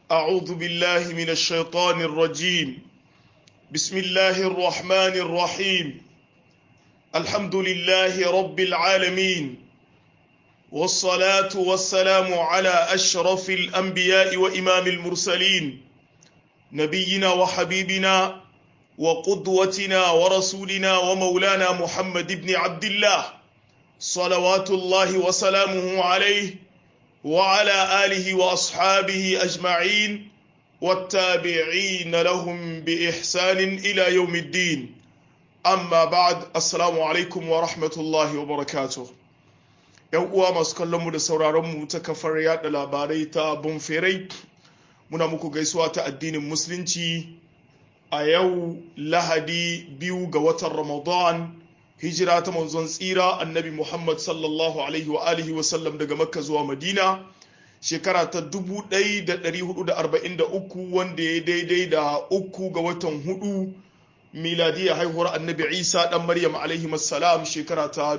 أعوذ بالله من الشيطان الرجيم بسم الله الرحمن الرحيم الحمد لله رب العالمين والصلاة والسلام على أشرف الأنبياء وإمام المرسلين نبينا وحبيبنا وقدوتنا ورسولنا ومولانا محمد بن عبد الله صلوات الله وسلامه عليه وعلى آله وأصحابه أجمعين والتابعين لهم بإحسان إلى يوم الدين أما بعد السلام عليكم ورحمة الله وبركاته ‘Yan uwa masu kallonmu da sauraronmu ta kafar yada labarai ta Bonferai, muna muku gaisuwa ta addinin Musulunci a yau Lahadi biyu ga watan Ramadan hijira ta manzon tsira annabi Muhammad sallallahu alaihi wa alihi wa sallam daga Makka zuwa Madina shekara ta 1443 wanda ya daidai da uku ga watan hudu miladiya haihuwar annabi Isa dan Maryam alaihi salam shekara ta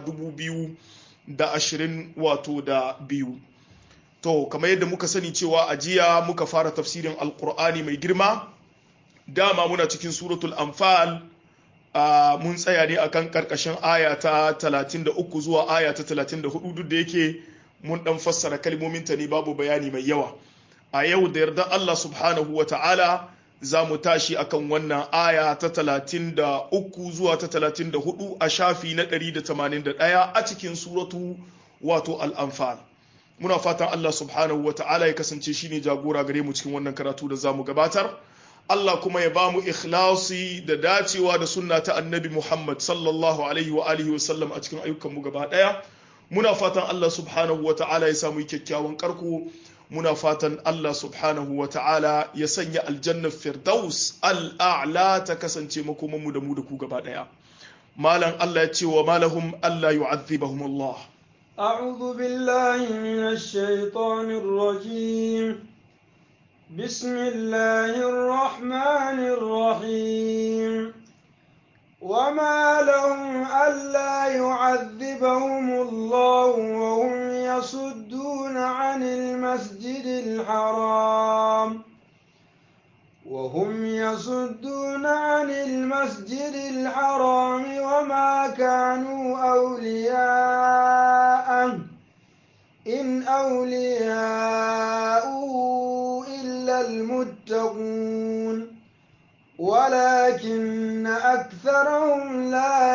2020 wato da biyu to kamar yadda muka sani cewa a jiya muka fara tafsirin alkur'ani mai girma dama muna cikin suratul anfal Uh, mun tsaya ne akan karkashin aya ta 33 zuwa aya ta 34 duk da yake mun dan fassara kalmomin ta ne babu bayani mai yawa a yau da yarda Allah subhanahu wa ta'ala za mu tashi akan wannan aya ta 33 zuwa ta 34 a shafi na 181 a cikin suratu wato al-anfal muna fatan Allah subhanahu wa ta'ala ya kasance shine jagora gare mu cikin wannan karatu da zamu gabatar Allah kuma ya ba mu ikhlasi da dacewa da sunna ta annabi Muhammad sallallahu alaihi wa alihi wasallam a cikin ayyukanmu gaba daya muna fatan Allah subhanahu wa ta'ala ya samu kyakkyawan karko muna fatan Allah subhanahu wa ta'ala ya sanya aljannar firdaus al'a'la ta kasance makomanmu da mu da ku gaba daya malam Allah ya ce wa malahum Allah yu'adhibahum Allah أعوذ بالله من الشيطان الرجيم بسم الله الرحمن الرحيم وما لهم ألا يعذبهم الله وهم يصدون عن المسجد الحرام وهم يصدون عن المسجد الحرام وما كانوا أولياءه إن أولياءه إلا المتقون ولكن أكثرهم لا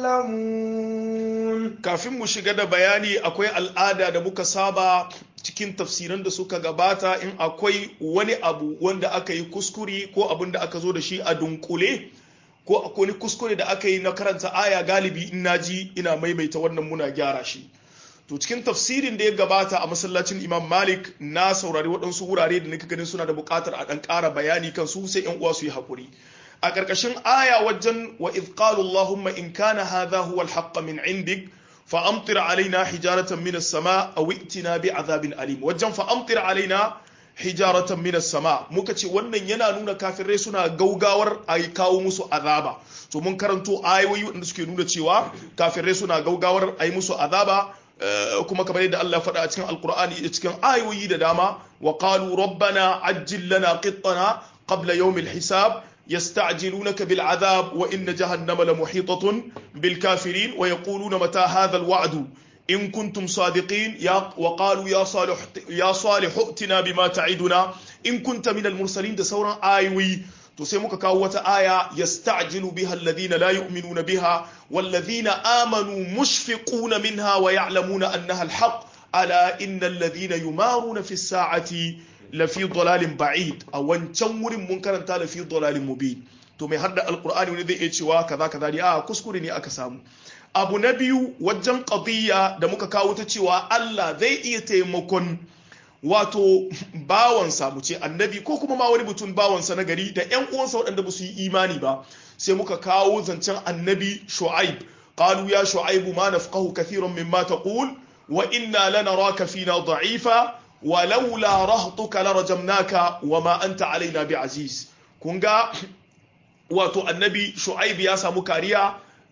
يعلمون kafin mu shiga da bayani akwai al'ada da muka saba cikin tafsiran da suka gabata in akwai wani abu wanda aka yi kuskure ko abin da aka zo da shi a dunkule ko akwai wani kuskure da aka yi na karanta aya galibi in naji ina maimaita wannan muna gyara shi to cikin tafsirin da ya gabata a masallacin imam malik na saurari waɗansu wurare da nika ganin suna da buƙatar a ɗan ƙara bayani kan su sai yan uwa su yi haƙuri a ƙarƙashin aya wajen wa idh qalu allahumma in kana hadha huwa al min indik fa amtir alaina hijaratan min as-sama aw i'tina bi azabin alim wajen fa amtir alaina hijaratan min as-sama muka ce wannan yana nuna kafirai suna gaugawar a kawo musu azaba to mun karanto ayoyi wanda suke nuna cewa kafirai suna gaugawar a yi musu azaba kuma kamar yadda Allah faɗa a cikin alkur'ani da cikin ayoyi da dama wa qalu rabbana ajjil lana qittana qabla yawmil hisab يستعجلونك بالعذاب وإن جهنم لمحيطة بالكافرين ويقولون متى هذا الوعد إن كنتم صادقين يا وقالوا يا صالح يا صالح ائتنا بما تعدنا إن كنت من المرسلين ده سورة آيوي to sai muka kawo wata aya yasta'jilu biha alladhina la yu'minuna biha walladhina amanu mushfiquna minha wa ya'lamuna annaha alhaq ala innal ladhina yumaruna fi sa'ati lafi dalalin ba'id a wancan wurin mun karanta lafi dalalin mubin to mai hadda alqur'ani wani zai iya cewa kaza kaza ne a kuskure ne aka samu abu na biyu wajen qadiyya da muka kawo ta cewa Allah zai iya taimakon wato bawansa mu ce annabi ko kuma ma wani mutum bawansa na gari da ƴan uwansa waɗanda ba su yi imani ba sai muka kawo zancen annabi shu'aib qalu ya shu'aib ma nafqahu kathiran mimma taqul wa inna lanaraka fina da'ifa wa laula rahtuka larajamnaka wa ma anta alaina bi'aziz kun ga wato annabi shu'aib ya samu kariya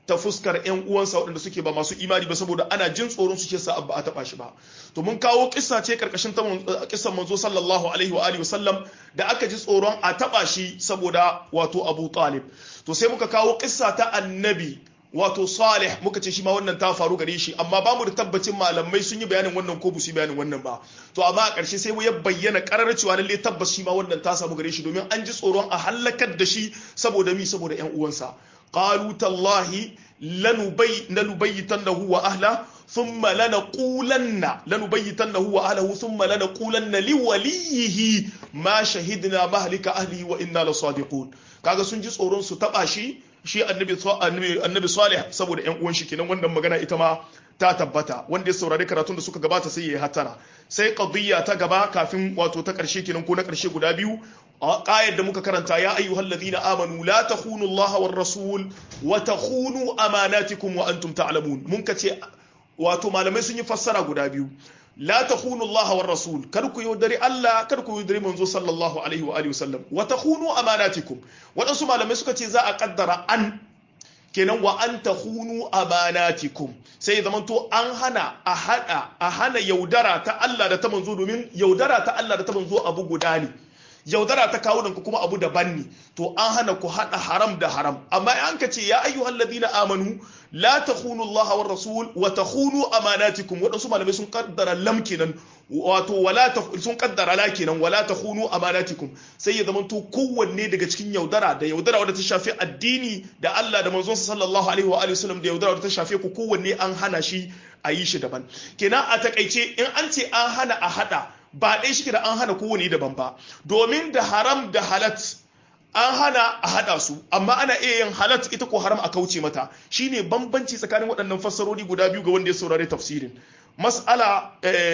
ta fuskar ƴan uwansa waɗanda suke ba masu imani ba saboda ana jin tsoron su ke sa ba a taba shi ba to mun kawo kissa ce karkashin ta kissan manzo sallallahu alaihi wa alihi wasallam da aka ji tsoron a taba shi saboda wato Abu Talib to sai muka kawo kissa ta annabi wato salih muka ce shi ma wannan ta faru gare shi amma ba mu da tabbacin malamai sun yi bayanin wannan ko su bayanin wannan ba to amma a ƙarshe sai mu ya bayyana ƙarar cewa lalle tabbas shi ma wannan ta samu gare shi domin an ji tsoron a halakar da shi saboda mi saboda ƴan uwansa qalu tallahi lanubay lanubayyitannahu wa ahla thumma lanaqulanna lanubayyitannahu wa ahlihi thumma lanaqulanna liwaliyihi ma shahidna mahlika ahlihi wa inna lasadiqun kaga sun ji tsoron su taba shi shi annabi annabi salih saboda yan uwan shi kenan wannan magana ita ma ta tabbata wanda ya saurari karatun da suka gabata sai ya yi hatara sai qadiyya ta gaba kafin wato ta karshe kenan ko na karshe guda biyu ayar da muka karanta ya ayyuhal ladina amanu la takhunu Allah war rasul wa takhunu amanatikum wa antum ta'lamun mun kace wato malamai sun yi fassara guda biyu la takhunu Allah war rasul kar ku yaudari Allah kar ku yaudari manzo sallallahu alaihi wa alihi wasallam wa takhunu amanatikum wadansu malamai suka ce za a kaddara an kenan wa an takhunu amanatikum sai zaman to an hana a hada a hana yaudara ta Allah da ta manzo domin yaudara ta Allah da ta manzo abu guda ne yaudara ta kawo ku kuma abu daban ne to an hana ku hada haram da haram amma an ka ce ya ayyuhal ladina amanu la takhunu Allah war rasul wa takhunu amanatikum wadansu malamai sun kaddara lam kenan wato wala sun kaddara la kenan wala takhunu amanatikum sai ya zamanto kowanne daga cikin yaudara da yaudara wadda ta shafi addini da Allah da manzon sallallahu alaihi wa alihi wasallam da yaudara wadda ta shafe ku kowanne an hana shi a yi shi daban kenan a takaice in an ce an hana a hada ba ɗaya shi da an hana kowane daban ba domin da haram da halat an hana a haɗa su amma ana iya yin halat ita ko haram a kauce mata shine bambanci tsakanin waɗannan fassarori guda biyu ga wanda ya saurari tafsirin mas'ala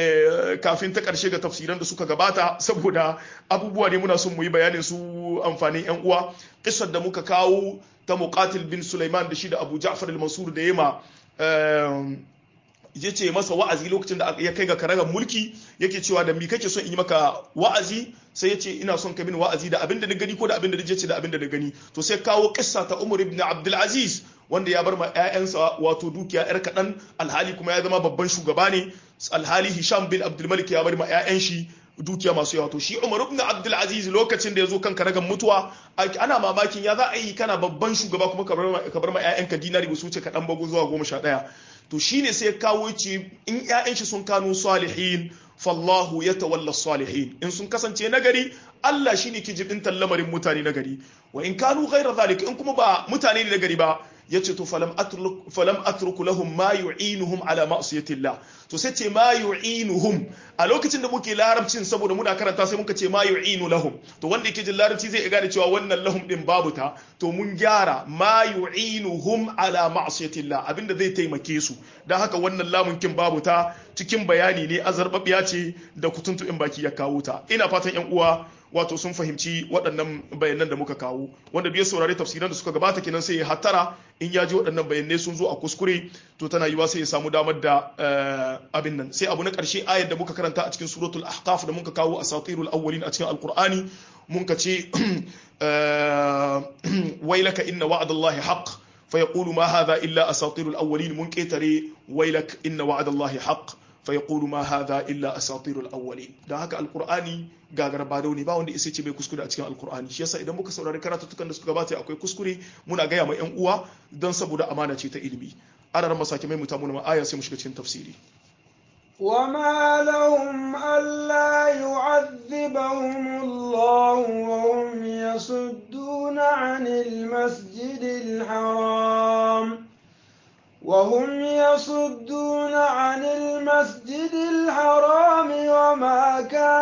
kafin ta ƙarshe ga tafsiran da suka gabata saboda abubuwa ne muna son mu yi bayanin su amfanin yan uwa kisar da muka kawo ta muqatil bin Sulaiman da shi da Abu Ja'far al-Mansur da yema ya ce masa wa'azi lokacin da ya kai ga karagar mulki yake cewa da mi kake son in yi maka wa'azi sai ya ce ina son ka min wa'azi da abin da na gani ko da abin da na ce da abin da na gani to sai kawo kissa ta Umar ibn Abdul Aziz wanda ya bar ma ƴaƴansa wato dukiya yar kaɗan alhali kuma ya zama babban shugaba ne alhali Hisham bin Abdul Malik ya bar ma ƴaƴan shi dukiya masu yawa to shi Umar ibn Abdul Aziz lokacin da ya zo kan karagar mutuwa ana mamakin ya za a yi kana babban shugaba kuma ka bar ma ƴaƴanka dinari ba su wuce kaɗan bago zuwa goma sha ɗaya to shine sai kawo ce in ƴaƴan shi sun kano salihin fallahu ya tawalla salihin in sun kasance nagari Allah shine ke jibintan lamarin mutane nagari wa in kanu ghaira zalika in kuma ba mutane ne nagari ba yace to falam atruk falam atruku lahum ma yu'inuhum ala ma'siyatillah to sai ce ma yu'inuhum a lokacin da muke larabcin saboda muna karanta sai muka ce ma yu'inu lahum to wanda yake jin larabci zai gane cewa wannan lahum din babu ta to mun gyara ma yu'inuhum ala ma'siyatillah abinda zai taimake su dan haka wannan lamun kin babu ta cikin bayani ne azarbabiya ce da kutuntu in baki ya kawo ta ina fatan yan uwa wato sun fahimci waɗannan bayanan da muka kawo wanda biyar saurari tafsiran da suka gabata kenan sai ya hattara in ya ji waɗannan bayanai sun zo a kuskure to tana yiwa sai ya samu damar da abin nan sai abu na ƙarshe ayar da muka karanta a cikin suratul ahqaf da muka kawo asatirul awwalin a cikin alqur'ani mun ka ce wailaka inna wa'dallahi haqq fa yaqulu ma hadha illa asatirul awwalin mun ketare wailak inna wa'dallahi haqq فيقول ما هذا إلا أساطير الأولين da haka alkur'ani gagar ba ne ba wanda isa ce bai kuskure a cikin alkur'ani shi yasa idan muka saurari karatuttukan da suka gabata akwai kuskure muna gaya ma yan uwa don saboda amana ce ta ilimi ana ran masake mai mutamu na aya sai mu shiga cikin tafsiri وما لهم ألا يعذبهم الله وهم يصدون عن المسجد الحرام وهم يصدون عن المسجد الحرام وما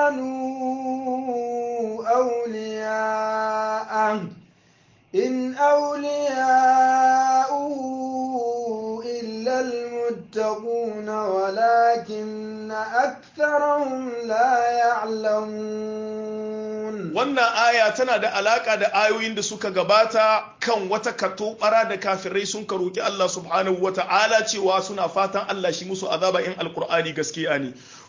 كانوا أولياءه إن أولياؤه إلا المتقون ولكن أكثرهم لا يعلمون wannan aya tana da alaka da ayoyin da suka gabata kan wata katobara da kafirai sun ka roki Allah subhanahu wata'ala cewa suna fatan Allah shi musu azaba in alkur'ani gaskiya ne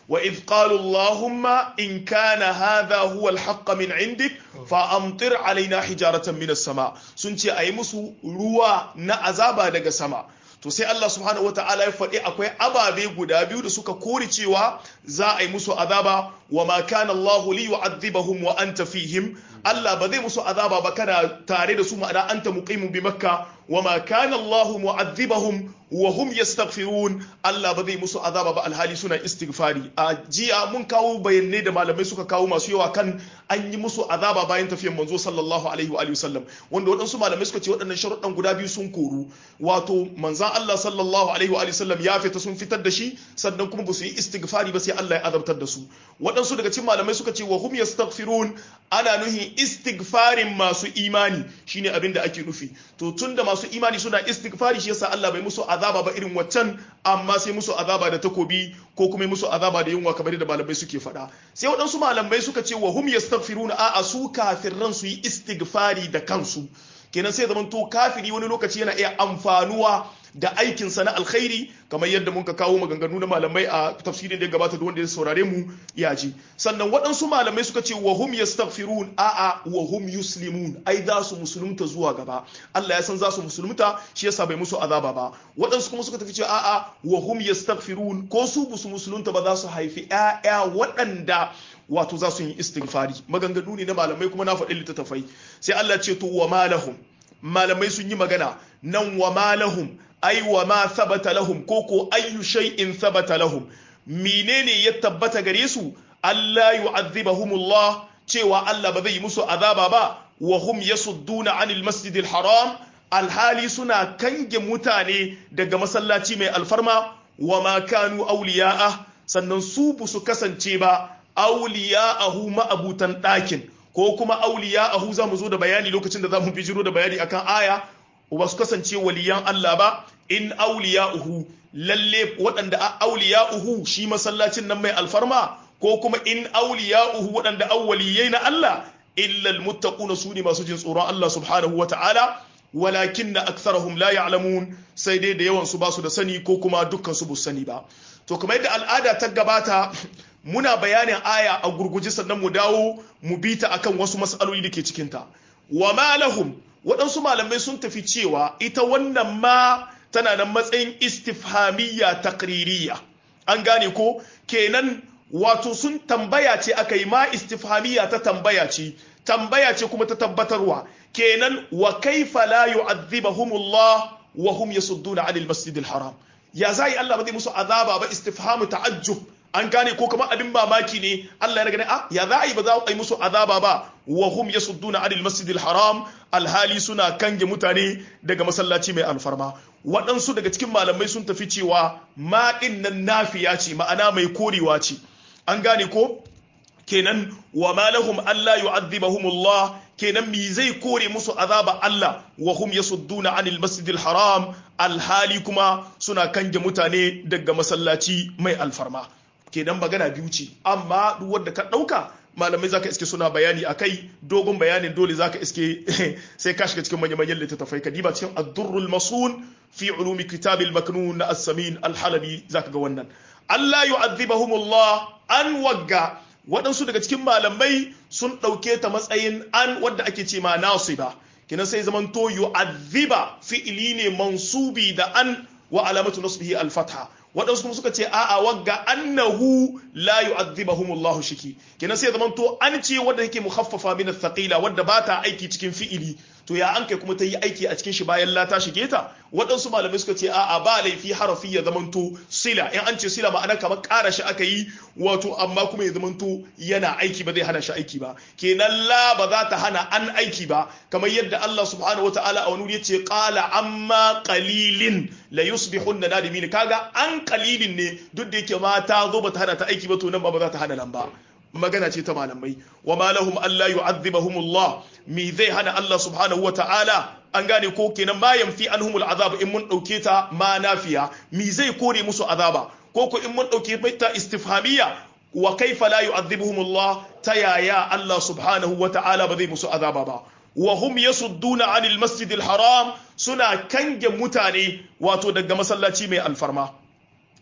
wa idh qalu allahumma in kana hadha huwa al-haqq min indik fa amtir alaina hijaratan min as-sama sun ce ayi musu ruwa na azaba daga sama to sai Allah subhanahu wataala ya faɗi akwai ababe guda biyu da suka kori cewa za a yi musu azaba wa ma kana Allahu li yu'adhibahum wa anta fihim Allah ba zai musu azaba ba kana tare da su ma'ana anta muqimun bi makka wa ma kana Allahu mu'adhibahum wa hum yastaghfirun Allah ba zai musu azaba ba alhali suna istighfari a jiya mun kawo bayanai da malamai suka kawo masu yawa kan an yi musu azaba bayan tafiyar manzo sallallahu alaihi wa alihi wasallam wanda waɗansu malamai suka ce waɗannan sharuɗan guda biyu sun koru wato manzan Allah sallallahu alaihi wa alihi wasallam ya fita sun fitar da shi sannan kuma ba su yi istighfari ba sai Allah ya azabtar da su waɗansu daga cikin malamai suka ce wa hum yastaghfirun ana nuhin istighfarin masu imani shine abin da ake nufi to tunda masu imani suna istighfari shi yasa Allah bai musu azaba ba irin waccan amma sai musu azaba da takobi ko kuma musu azaba da yunwa kamar da malamai suke faɗa sai waɗansu malamai suka ce wa hum yastaghfiruna a'a su kafirran su yi istighfari da kansu kenan sai zaman to kafiri wani lokaci yana iya amfanuwa da aikinsa na alkhairi kamar yadda muka kawo maganganu na malamai a tafsirin da ya gabata da wanda ya saurare mu ya ji sannan waɗansu malamai suka ce wa hum yastaghfirun a'a wa hum yuslimun ai za su musulunta zuwa gaba Allah ya san za su musulunta shi yasa bai musu azaba ba waɗansu kuma suka tafi cewa a'a wa hum yastaghfirun ko su busu musulunta ba za su haifi ƴaƴa waɗanda wato za su yi istighfari maganganu ne na malamai kuma na faɗi littattafai sai Allah ce to wa malahum malamai sun yi magana nan wa malahum ai wa ma sabata lahum ko ko ayyu shay'in sabata lahum menene ya tabbata gare su Allah yu'adhibahumullah cewa Allah ba zai yi musu azaba ba wa hum yasudduna anil masjidil haram alhali suna kange mutane daga masallaci mai alfarma wa ma kanu awliya'a sannan su bu su kasance ba awliya'ahu ma'abutan ɗakin ko kuma awliya'ahu za mu zo da bayani lokacin da za mu bijiro da bayani akan aya ba su kasance waliyan Allah ba in awliya'uhu lalle waɗanda a awliya'uhu shi masallacin nan mai alfarma ko kuma in awliya'uhu waɗanda awwaliyai na Allah illa almuttaquna sune masu jin tsoron Allah subhanahu wata'ala walakinna aktharahum la ya'lamun sai dai da yawan su ba su da sani ko kuma dukkan su bu sani ba to kamar yadda al'ada ta gabata muna bayanin aya a gurguje sannan mu dawo mu bita akan wasu mas'aloli da ke cikinta wa ma lahum waɗansu malamai sun tafi cewa ita wannan ma tana nan matsayin istifhamiyya takririya an gane ko kenan wato sun tambaya ce aka yi ma istifhamiyya ta tambaya ce tambaya ce kuma ta tabbatarwa kenan wa kaifa la yu'adhibahumullah wa hum yasudduna 'anil masjidil haram ya zai Allah ba zai musu azaba ba istifhamu ta'ajjub an gane ko kamar abin mamaki ne Allah ya gane a ya za a yi ba za a yi musu azaba ba wa hum yasudduna anil masjidil haram alhali suna kange mutane daga masallaci mai alfarma waɗansu daga cikin malamai sun tafi cewa ma din nan nafiya ce ma'ana mai korewa ce an gane ko kenan wa ma lahum alla yu'adhibahumullah kenan mi zai kore musu azaba Allah wa hum yasudduna anil masjidil haram alhali kuma suna kange mutane daga masallaci mai alfarma kenan magana biyu ce amma duk wanda ka dauka malamai zaka iske suna bayani akai dogon bayanin dole zaka iske sai ka shiga cikin manyan manyan littattafai ka diba cikin ad-durrul masun fi ulumi kitabil maknun na as-samin al-halabi zaka ga wannan Allah yu'adhibahumullah an wagga waɗansu daga cikin malamai sun ɗauke ta matsayin an wadda ake ce ma nasiba kinan sai zaman to yu'adhiba fi'ili ne mansubi da an wa alamatu nasbihi al-fatha waɗansu kuma suka ce a'a wagga annahu la yu'adhibahumullahu shiki kinan sai zaman to an ce wadda yake mukhaffafa min ath-thaqila wadda ba ta aiki cikin fi'ili to ya an kai kuma ta yi aiki a cikin shi bayan la ta shige ta waɗansu malamai suka ce a'a ba laifi harafi ya zamanto sila in an ce sila ma'ana kamar ƙara shi aka yi wato amma kuma ya zamanto yana aiki ba zai hana shi aiki ba kenan la ba za ta hana an aiki ba kamar yadda Allah subhanahu wataala a wani yace qala amma qalilin la yusbihunna nadimin kaga an qalilin ne duk da yake ma ta zo ba ta hana ta aiki ba to nan ba ba za ta hana nan ba magana ce ta malamai wa ma lahum alla yu'adhibahumullah mi zai hana Allah subhanahu wa ta'ala an gane ko kenan ma yamfi anhumul azab in mun dauke ta ma nafiya mi zai kore musu azaba ko ko in mun dauke ta istifhamiyya wa kaifa la yu'adhibuhumullah ta yaya Allah subhanahu wa ta'ala ba zai musu azaba ba wa hum yasudduna anil masjidil haram suna kange mutane wato daga masallaci mai alfarma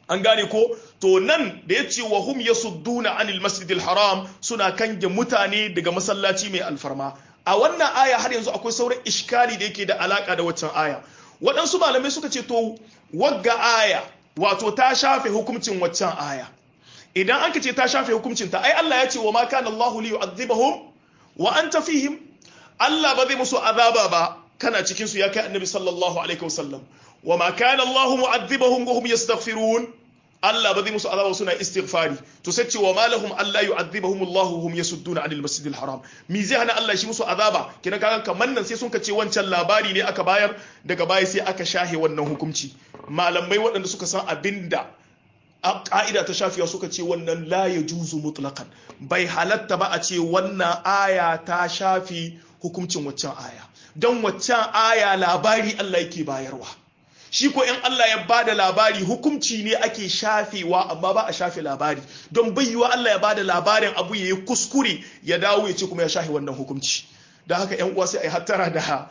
an gane ko to nan da ya ce wa hum yasudduna anil masjidil haram suna kange mutane daga masallaci mai alfarma a wannan aya har yanzu akwai sauran iskali da yake da alaka da waccan aya waɗansu malamai suka ce to wagga aya wato ta shafe hukuncin waccan aya idan an ce ta shafe hukuncin ta ai Allah ya ce wa ma kana Allahu li yu'adhibahum wa anta fihim Allah ba zai musu azaba ba kana cikin su ya kai annabi sallallahu alaihi wasallam wa ma kana Allahu mu'adhibahum wa hum yastaghfirun Allah ba zai musu azaba suna istighfari to sai ce wa ma lahum alla yu'adhibahum Allah hum yasudduna 'anil masjidil haram mi zai hana Allah shi musu azaba kina kaga kaman nan sai sun ce wancan labari ne aka bayar daga baya sai aka shahe wannan hukunci malamai waɗanda suka san abinda ƙa'ida ta shafiya suka ce wannan la ya juzu mutlaqan bai halatta ba a ce wannan aya ta shafi hukuncin waccan aya don waccan aya labari Allah yake bayarwa shi ko in Allah ya bada labari hukunci ne ake shafewa amma ba a shafe labari don bayyuwa Allah ya bada labarin abu ya yi kuskure ya dawo ya ce kuma ya shafe wannan hukunci da haka yan uwa sai a yi hattara da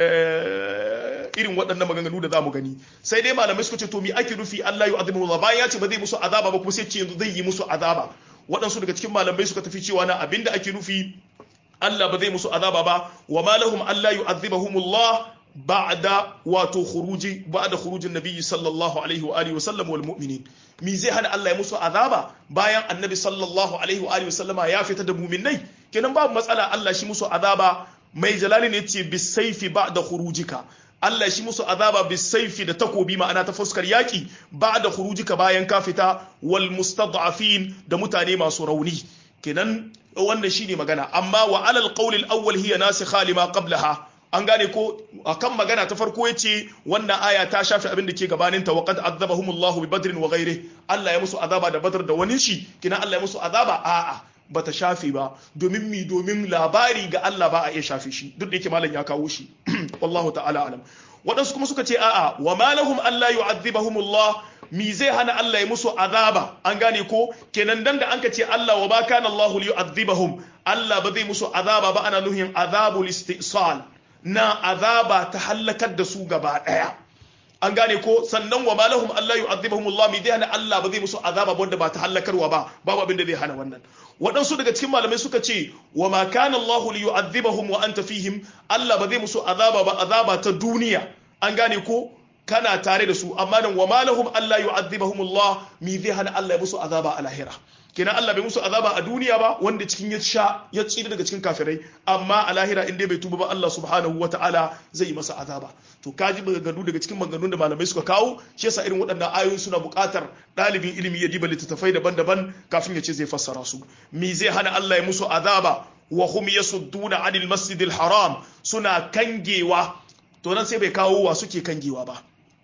irin waɗannan maganganu da za mu gani sai dai malamai suka ce to mi ake nufi Allah ya azimu Allah bayan ya ce ba zai musu azaba ba kuma sai ce yanzu zai yi musu azaba waɗansu daga cikin malamai suka tafi cewa na abinda ake nufi Allah ba zai musu azaba ba wa ma lahum Allah yu'adhibahumullah ba'da wato khuruji ba'da khurujin nabiyyi sallallahu alaihi wa alihi wa sallam wal mu'minin mi zai hana Allah ya musu azaba bayan annabi sallallahu alaihi wa alihi wa sallama ya fita da mu'minai kenan babu matsala Allah shi musu azaba mai jalali ne ce bisaifi ba'da khurujika Allah shi musu azaba bisaifi da takobi ma'ana ta fuskar yaki ba'da khurujika bayan ka fita wal mustad'afin da mutane masu rauni kenan wannan shine magana amma wa alal qawli al-awwal hiya nasikha lima qablaha an gane ko akan magana ta farko yace wannan aya ta shafi abin da ke gabanin ta waqad azabahumullahu bi badrin wa ghairi Allah ya musu azaba da badar da wani shi kina Allah ya musu azaba a'a bata shafe ba domin mi domin labari ga Allah ba a iya shafe shi duk da yake malam ya kawo shi wallahu ta'ala alam waɗansu kuma suka ce a'a wa ma lahum alla yu'adhibahumullah mi zai hana Allah ya musu azaba an gane ko kenan dan da anka ce Allah wa ba kana Allah li yu'adhibahum Allah ba zai musu azaba ba ana nuhin azabul istisal na azaba ta halakar da su gaba daya an gane ko sannan wa malahum Allah yu'adhibuhum Allah mi dai hana Allah ba zai musu azaba wanda ba ta halakarwa ba babu abin da zai hana wannan waɗansu daga cikin malamai suka ce wa ma kana Allah li yu'adhibahum wa anta fihim Allah ba zai musu azaba ba azaba ta duniya an gane ko kana tare da su amma nan wa malahum Allah yu'adhibahum Allah mi zai hana Allah ya musu azaba a lahira kenan Allah bai musu azaba a duniya ba wanda cikin ya sha ya tsira daga cikin kafirai amma a lahira in dai bai tuba ba Allah subhanahu wata'ala zai yi masa azaba to kaji maganganu daga cikin maganganun da malamai suka kawo shi yasa irin waɗannan ayoyi suna buƙatar ɗalibin ilimi ya diba littattafai daban-daban kafin ya ce zai fassara su me zai hana Allah ya musu azaba wa hum yasudduna anil masjidil haram suna kangewa to nan sai bai kawo wa suke kangewa ba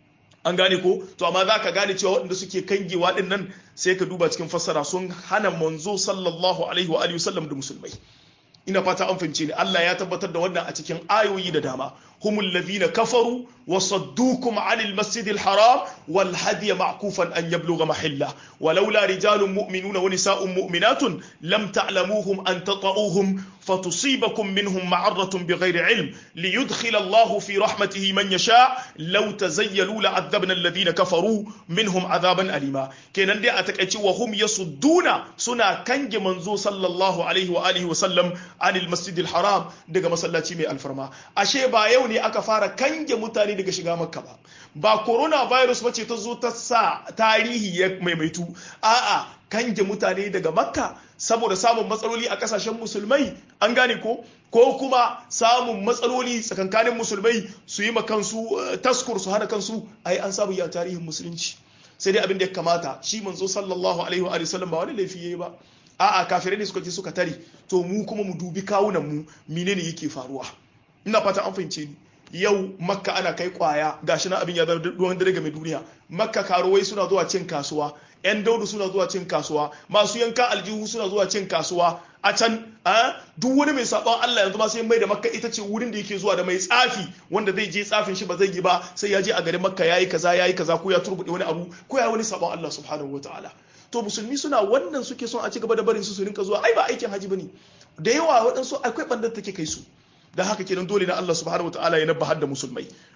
an gane ko to amma za ka gane cewa waɗanda suke kangewa ɗin nan sai ka duba cikin fassara sun hana manzo sallallahu alaihi wa alihi wasallam da musulmai ina fata an fahimce ni Allah ya tabbatar da wannan a cikin ayoyi da dama humul ladhina kafaru wa saddukum anil masjidil haram wal hadiy ma'kufan an yablugha mahilla ولولا رجال مؤمنون ونساء مؤمنات لم تعلموهم أن تطؤوهم فتصيبكم منهم معرة بغير علم ليدخل الله في رحمته من يشاء لو تزيلوا لعذبنا الذين كفروا منهم عذابا أليما كان دي أتكأتي وهم يصدون سنا كنج منزو صلى الله عليه وآله وسلم عن المسجد الحرام دقا مسلاتي مي الفرما أشي با يوني أكفار كنج متاني دقا شغا مكة با ba corona virus bace ta zo ta sa tarihi ya maimaitu a'a kange mutane daga makka saboda samun matsaloli a kasashen musulmai an gane ko ko kuma samun matsaloli tsakankanin musulmai su yi kansu taskur su hana kansu ai an samu ya tarihin musulunci sai dai abin da ya kamata shi manzo sallallahu alaihi wa sallam ba wani laifi yayi ba a'a kafirai ne suka je suka tare to mu kuma mu dubi kawunan mu menene yake faruwa ina fata an fahimce ni yau makka ana kai kwaya gashi na abin ya zama ruwan dare game duniya makka karuwai suna zuwa cin kasuwa yan daudu suna zuwa cin kasuwa masu yanka aljihu suna zuwa cin kasuwa a can duk wani mai sabon Allah yanzu ma sai mai da makka ita ce wurin da yake zuwa da mai tsafi wanda zai je tsafin shi ba zai yi ba sai ya je a garin makka yayi kaza yayi kaza ko ya turbude wani abu ko ya wani sabon Allah subhanahu wataala to musulmi suna wannan suke son a ci gaba da barin su su rinka zuwa ai ba aikin haji bane da yawa waɗansu akwai bandar take kai su da haka kenan dole na Allah subhanahu wataala ya nabbahar da musulmai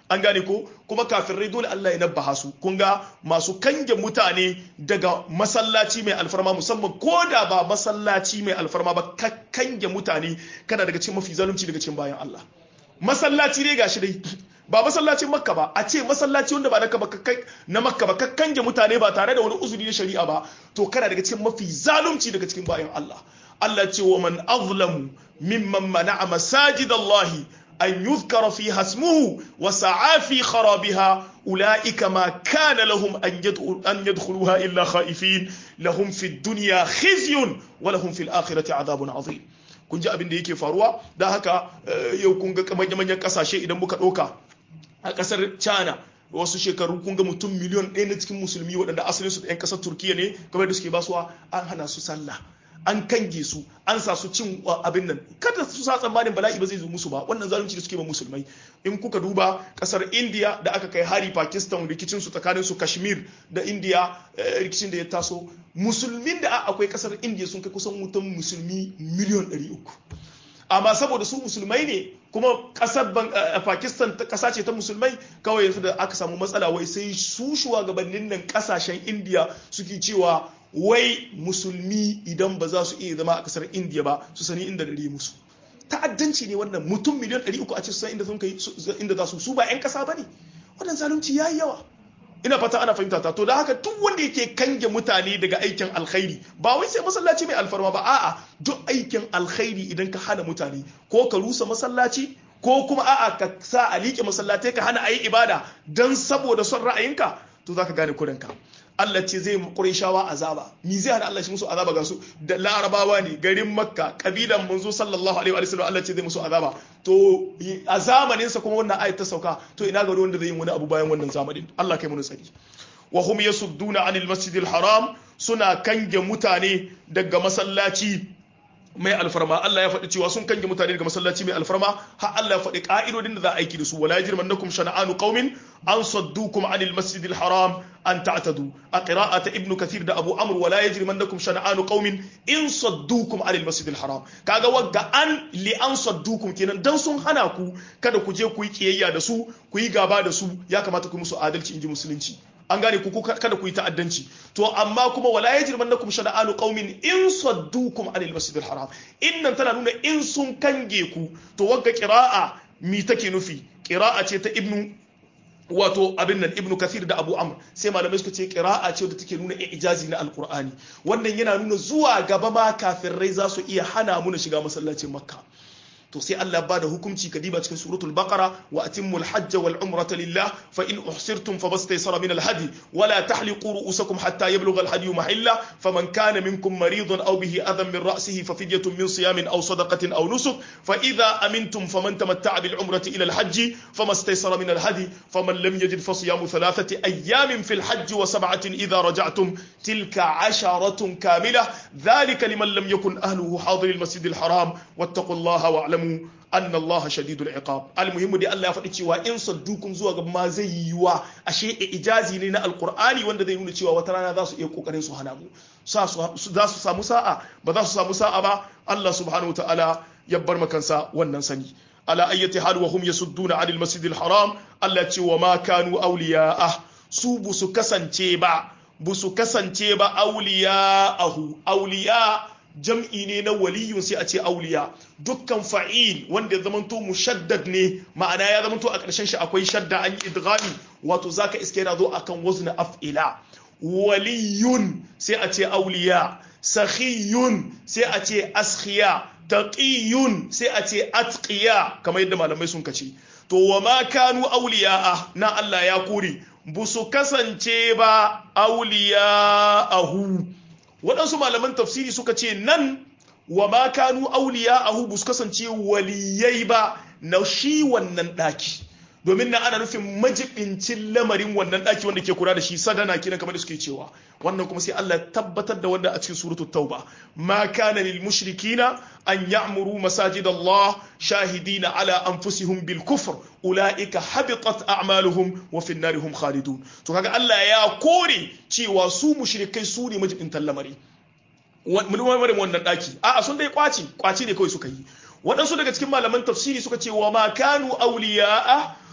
an gane ko kuma kafirai dole Allah ya nabbaha su kun ga masu kange mutane daga masallaci mai alfarma musamman ko da ba masallaci mai alfarma ba ka kange mutane kana daga cikin mafi zalunci daga cikin bayan Allah masallaci ne gashi dai ba masallacin makka ba a ce masallaci wanda ba na makka ba ka kange mutane ba tare da wani uzuri na shari'a ba to kana daga cikin mafi zalunci daga cikin bayan Allah Allah ce wa man azlamu mimman mana'a masajidallahi أن يذكر فيها اسمه وسعى في خرابها أولئك ما كان لهم أن يدخلوها إلا خائفين لهم في الدنيا خزي ولهم في الآخرة عذاب عظيم kun ji abin da yake faruwa da haka yau kun ga manyan kasashe idan muka ɗauka a ƙasar china wasu shekaru kun ga mutum miliyon ɗaya na cikin musulmi waɗanda asalin su 'yan ƙasar turkiya ne kamar da suke basuwa an hana su sallah an kange su an sa su cin abin nan kada su sa tsammanin bala'i ba zai zo musu ba wannan zalunci da suke ba musulmai in kuka duba kasar india da aka kai hari pakistan rikicin su tsakanin su kashmir da india rikicin da ya taso musulmin da akwai kasar india sun kai kusan mutum musulmi miliyon 300 amma saboda su musulmai ne kuma kasar pakistan kasa ce ta musulmai kawai yanzu da aka samu matsala wai sai su shugabannin nan kasashen india suke cewa wai musulmi idan ba za su iya zama a kasar indiya ba su sani inda dare musu ta'addanci ne wannan mutum miliyan 300 a ce su san inda sun kai inda za su su ba 'yan kasa ba ne wannan zalunci ya yi yawa ina fata ana fahimta ta to da haka duk wanda yake kange mutane daga aikin alkhairi ba wai sai masallaci mai alfarma ba a'a duk aikin alkhairi idan ka hana mutane ko ka rusa masallaci ko kuma a'a ka sa a liƙe masallatai ka hana a yi ibada don saboda son ra'ayinka to za ka gane kurinka Allah ce zai Qurayshawa azaba ni zai hana Allah shi musu azaba ga su da larabawa ne garin makka kabilan manzo sallallahu alaihi wa sallam Allah ce zai musu azaba to a zamanin sa kuma wannan ayat ta sauka to ina ga wanda zai yi wani abu bayan wannan zamanin Allah kai mu tsari wa hum yasudduna anil masjidil haram suna kange mutane daga masallaci mai alfarma Allah ya faɗi cewa sun kange mutane daga masallaci mai alfarma har Allah ya faɗi ka'idodin da za a aiki da su wala yajrimannakum shana'anu qaumin an saddukum anil masjidil haram an ta'tadu a qira'ata ibnu kathir da abu amr wala yajrimannakum shana'anu qaumin in saddukum anil masjidil haram kaga wagga an li an saddukum kenan dan sun hana ku kada ku je ku yi kiyayya da su ku yi gaba da su ya kamata ku yi musu adalci inji musulunci an gane ku kada ku yi ta'addanci to amma kuma wala yajrimannakum shana'anu qaumin in saddukum anil masjidil haram innan tana nuna in sun kange ku to wagga qira'a mi take nufi qira'a ce ta ibnu wato abin nan ibnu kathir da abu amr sai malamai suka ce qira'a ce da take nuna ijazi na alqur'ani wannan yana nuna zuwa gaba ma kafirai za su iya hana mu shiga masallacin makka to sai Allah ba da hukunci kadiba cikin suratul baqara wa atimmul hajj wal umrata lillah fa in uhsirtum fabastaysara min al hadi wa la tahliqu ru'usakum hatta yablugha al hadi mahilla faman kana minkum maridan aw bihi adhan min ra'sihi fa fidyatun min siyamin aw sadaqatin aw nusuk fa idha amintum faman tamatta'a bil umrati ila al hajj famastaysara min al hadi faman lam yajid fa siyamu thalathati ayamin fil hajj wa sab'atin idha raja'tum tilka 'asharatun kamilah dhalika liman lam yakun ahluhu hadir al masjid al haram wattaqullaha wa'lamu alamu anna Allah shadidul iqab almuhimmu dai Allah ya faɗi cewa in saddukum zuwa ga ma zai yiwa ashe ijazi ne na alqur'ani wanda zai nuna cewa wata rana za su iya kokarin su hana mu za su samu sa'a ba za su samu sa'a ba Allah subhanahu wataala ya bar makansa wannan sani ala ayyati hal wa hum yasudduna anil masjidil haram Allah ce wa ma kanu awliya'ah su bu su kasance ba bu su kasance ba awliya'ahu awliya' jam'i ne na waliyun sai a ce auliya dukkan fa'il wanda ya zamanto mushaddad ne ma'ana ya zamanto a ƙarshen shi akwai shadda an yi idghami wato zaka iske yana zo akan wazna af'ila waliyun sai a ce auliya sakhiyun sai a ce askhiya taqiyun sai a ce atqiya kamar yadda malamai sun kace to wa ma kanu auliya na Allah ya kore busu kasance ba auliya'ahu waɗansu malaman tafsiri suka ce nan wa ma kanu auliya ahu bus kasance waliyai ba na shi wannan ɗaki domin na ana nufin majibincin lamarin wannan ɗaki wanda ke kula da shi sadana kinan kamar da suke cewa wannan kuma sai Allah tabbatar da wanda a cikin suratu tauba ma kana lil mushrikina an ya'muru masajid Allah shahidina ala anfusihim bil kufr ulaika habitat a'maluhum wa fi narihum khalidun to kaga Allah ya kore cewa su mushrikai su ne majibintan lamari mun wannan ɗaki a'a sun dai kwaci kwaci ne kawai suka yi waɗansu daga cikin malaman tafsiri suka ce wa ma kanu awliya'a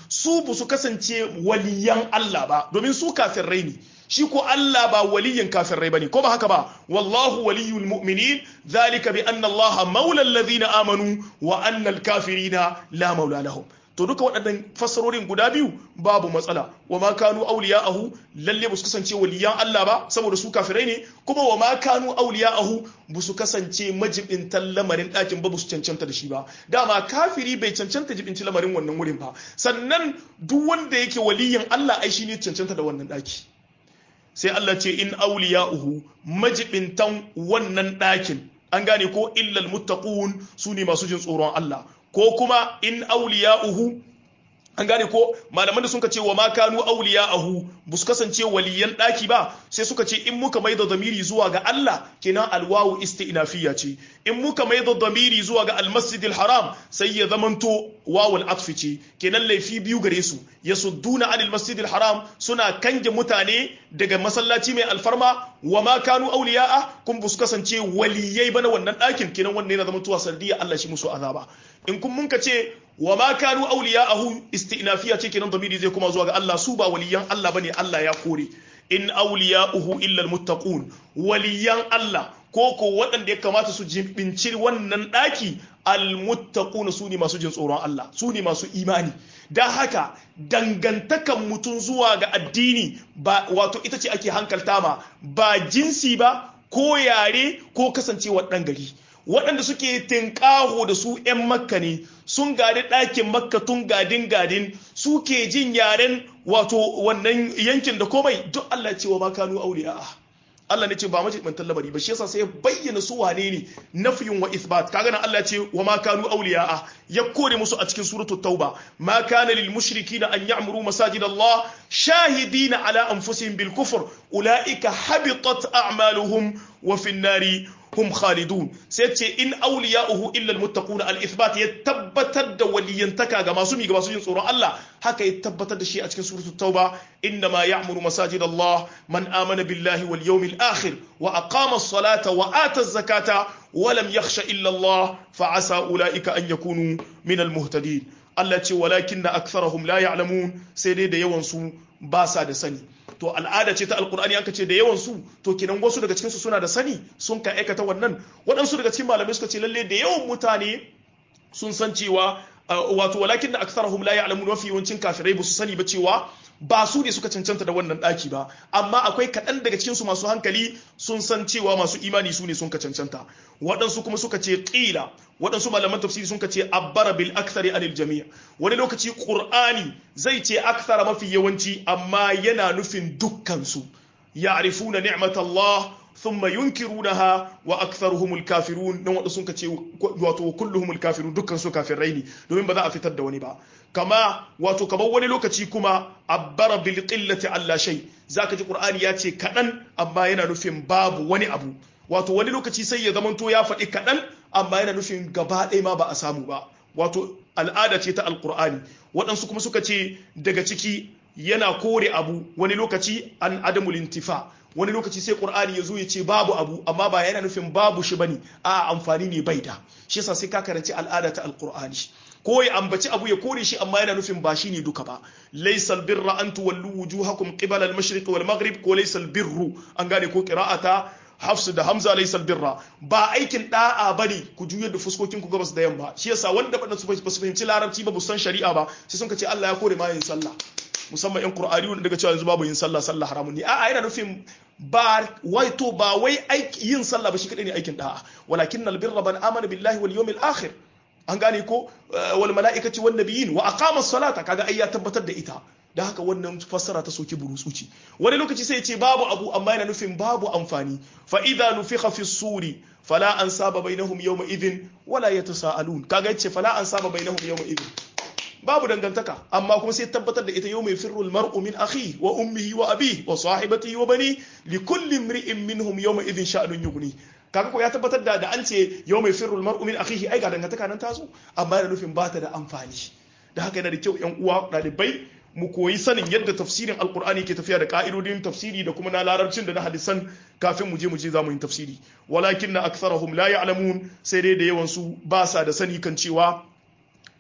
su bu su kasance waliyan Allah ba domin su kafirai ne shi ko Allah ba waliyin kafirai bane ko ba haka ba wallahu waliyul mu'minin zalika bi anna Allah maula alladhina amanu wa anna al-kafirina la maula lahum to duka waɗannan fassarorin guda biyu babu matsala wa ma kanu awliya'ahu lalle ba su kasance waliyan Allah ba saboda su kafirai ne kuma wa ma kanu awliya'ahu ba su kasance majibintan lamarin ɗakin ba su cancanta da shi ba dama kafiri bai cancanta jibinci lamarin wannan wurin ba sannan duk wanda yake waliyin Allah ai shine cancanta da wannan ɗaki sai Allah ce in awliya'uhu majibintan wannan ɗakin an gane ko illal muttaqun su ne masu jin tsoron Allah ko kuma in auliya'uhu an gane ko malaman da suka ce wa ma kanu auliya'uhu bu su kasance waliyan daki ba sai suka ce in muka maida zamiri zuwa ga Allah kenan alwawu isti'nafiya ce in muka maida zamiri zuwa ga almasjidil haram sai ya zamanto wawul atfi ce kenan laifi biyu gare su yasudduna anil masjidil haram suna kange mutane daga masallaci mai alfarma wa ma kanu auliya'a kun bu su kasance waliyai bana wannan dakin kenan wannan yana zamantowa sanadiyya Allah shi musu azaba in kun mun ka ce wa ma kanu awliya'ahu istinafiya ce kenan damiri zai kuma zuwa ga Allah su ba waliyan Allah bane Allah ya kore in awliya'uhu illa almuttaqun waliyan Allah ko ko waɗanda ya kamata su jimbinci wannan ɗaki almuttaquna su ne masu jin tsoron Allah su ne masu imani da haka dangantakan mutum zuwa ga addini ba wato ita ce ake hankalta ma ba jinsi ba ko yare ko kasancewa ɗan gari waɗanda suke tinƙaho da su 'yan makka ne sun gadi ɗakin makka tun gadin gadin suke jin yaren wato wannan yankin da komai duk Allah ce wa makanu auliya Allah ne ce ba mace mantan lamari ba shi yasa sai ya bayyana su wane ne nafiyun wa ithbat kaga nan Allah ce wa ma kanu awliya ya kore musu a cikin suratul tauba ma kana lil mushrikina an ya'muru masajid Allah shahidina ala anfusihim bil kufr ulaika habitat a'maluhum wa fin nari hum khalidun sai ce in awliya'uhu illa almuttaqun al-ithbat ya tabbatar da waliyantaka ga masu mi ga masu yin tsoron Allah haka ya tabbatar da shi a cikin suratul tauba inna ma ya'muru masajid Allah man amana billahi wal yawmil akhir wa aqama as-salata wa ata az-zakata wa lam yakhsha illa Allah fa asa ulaika an yakunu min al-muhtadin Allah ce walakinna aktharahum la ya'lamun sai dai da yawan su ba sa da sani to al'ada ce ta alkur'ani an ce da yawan su to kenan wasu daga cikinsu suna da sani sun ka aikata wannan waɗansu daga cikin malamai suka ce lalle da yawan mutane sun san cewa wato walakin da aktharuhum la ya'lamun mafi yawancin kafirai ba su sani ba cewa ba su ne suka cancanta da wannan daki ba amma akwai kaɗan daga cikin su masu hankali sun san cewa masu imani su ne sun ka cancanta waɗansu kuma suka ce ƙila waɗansu malaman tafsiri sun ka ce abbara bil akthari anil jami' wani lokaci qur'ani zai ce akthara mafi yawanci amma yana nufin dukkan su ya'rifuna ni'matallah thumma yunkirunaha wa aktharuhumul kafirun dan wanda sun ce wato kulluhumul kafirun dukkan su kafirai ne domin ba za a fitar da wani ba kama wato kamar wani lokaci kuma abbara bil qillati alla shay zaka ji qur'ani ya ce kadan amma yana nufin babu wani abu wato wani lokaci sai ya zamanto ya faɗi kadan amma yana nufin gaba ɗaya ma ba a samu ba wato al'ada ce ta alqur'ani waɗansu kuma suka ce daga ciki yana kore abu wani lokaci an adamul intifa wani lokaci sai qur'ani ya zo ya ce babu abu amma ba yana nufin babu shi bane a amfani ne bai da shi yasa sai ka karanci al'ada ta alqur'ani ko ya ambaci abu ya kore shi amma yana nufin ba shi ne duka ba laysal birra an tuwallu wujuhakum qibala al-mashriq wal maghrib ko laysal birru an gane ko qira'ata hafsu da hamza laysal birra ba aikin da'a bane ku juyar da fuskokin ku gabas da yamma shi yasa wanda ba su fahimci larabci ba bu san shari'a ba sai sun ce Allah ya kore ma yin sallah musamman yan qur'ani wanda daga cewa yanzu babu yin sallah sallah haramun ne a'a yana nufin ba wai to ba wai yin sallah ba shi kadai ne aikin da'a walakin albirra ban amana billahi wal yawmil akhir an gane ko wal mala'ikati wan nabiyyin wa aqama as-salata kaga ai ya tabbatar da ita da haka wannan fassara ta soki burutsuci wani lokaci sai ya ce babu abu amma yana nufin babu amfani fa idza nufikha fi suri fala ansaba bainahum yawma idhin wala yatasaalun kaga yace fala ansaba bainahum yawma idhin babu dangantaka amma kuma sai tabbatar da ita yau mai firrul mar'u min akhi wa ummihi wa abi wa sahibatihi wa bani li kulli imri'in minhum yawma idhin sha'nun yughni kaga ko ya tabbatar da da an ce yau mai firrul mar'u min akhihi ai ga dangantaka nan tazo amma yana nufin bata da amfani da haka yana da kyau yan uwa dalibai mu koyi sanin yadda tafsirin alkur'ani ke tafiya da ka'idodin tafsiri da kuma na larabcin da na hadisan kafin mu je mu je za mu yi tafsiri walakin na aktharahum la ya'lamun sai dai da yawan su ba sa da sani kan cewa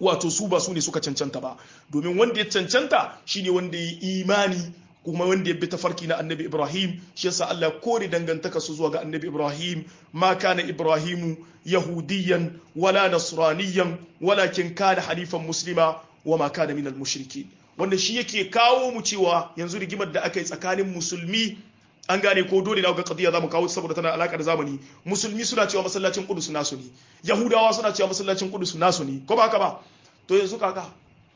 wato su ba su ne suka cancanta ba domin wanda ya cancanta shine wanda ya imani kuma wanda ya bi tafarki na annabi ibrahim shi yasa Allah kore dangantaka su zuwa ga annabi ibrahim ma kana ibrahimu yahudiyan wala nasraniyan walakin kana halifan muslima wa ma kana minal mushrikin wanda shi yake kawo mu cewa yanzu rigimar da aka yi tsakanin musulmi an gane ko dole na ga qadiya zamu kawo saboda tana alaka da zamani musulmi suna cewa masallacin qudus nasu ne yahudawa suna cewa masallacin qudus nasu ne ko ba haka ba to yanzu kaka